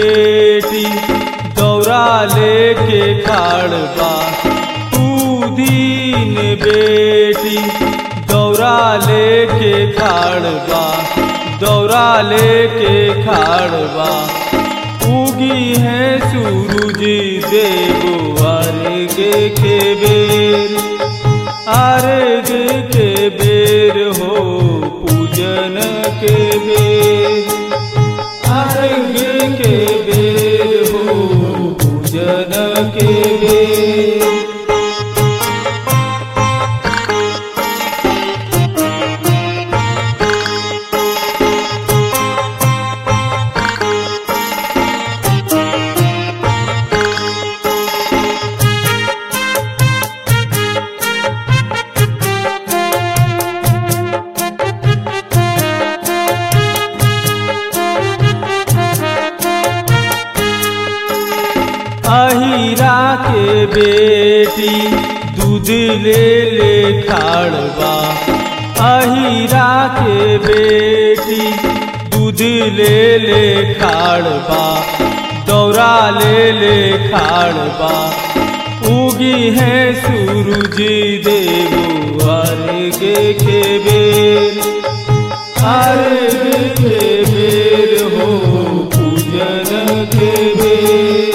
बेटी दौरा लेके खाड़बा दीन बेटी दौरा लेके खाड़बा दौरा लेके खाड़बा उगी है सूरज देव अर्घ के बेर अर्घ के बेर हो पूजन के बेर अर्घ के बेर हो पूजन के बेर अहिरा के बेटी दूध ले ले खाड़बा अहिरा के बेटी दूध ले ले खाड़बा दौरा ले ले खाड़बा उगी है सूरज देव अर्घ के बेर अर्घ के बेर हो पूजन के बेर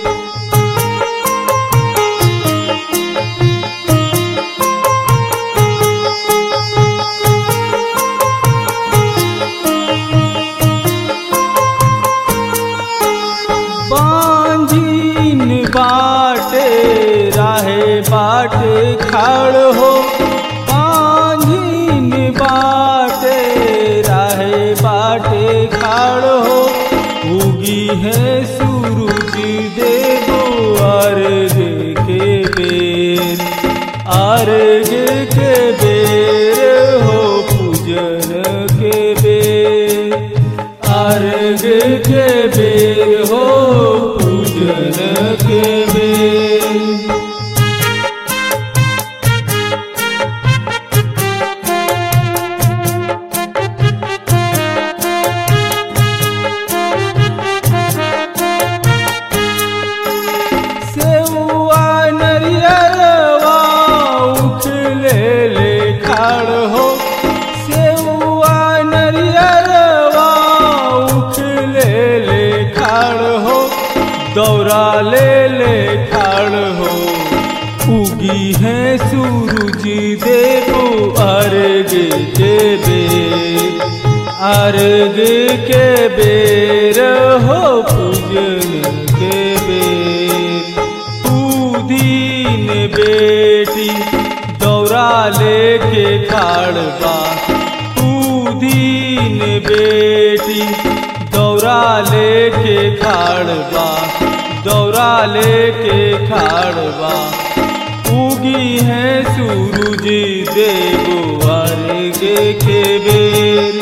बांझीन बाटे राहे बाटे खाड़ हो बांझीन बाटे राहे बाटे खाड़ हो उगी है सूरज देवो अर्घ के बेर अर्घ के बेर हो पूजन के बेर अर्घ के बेर हो पूजन के बेर सेवा नरियरवा उठ ले ले खाड़ हो सेवा नरियरवा उठ ले ले खाड़ हो दौरा ले ले खाड़ हो उगी है सूरज देवो अर्घ के बेर अर्घ के बेर हो पूजन के बेर तू दीन बेटी दौरा लेके खाड़बा तू दीन बेटी दौरा लेके खाड़बा दौरा लेके खाड़बा उगी है सूरज देव अर्घ के बेर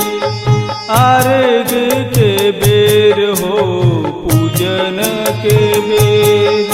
अर्घ के बेर हो पूजन के बेर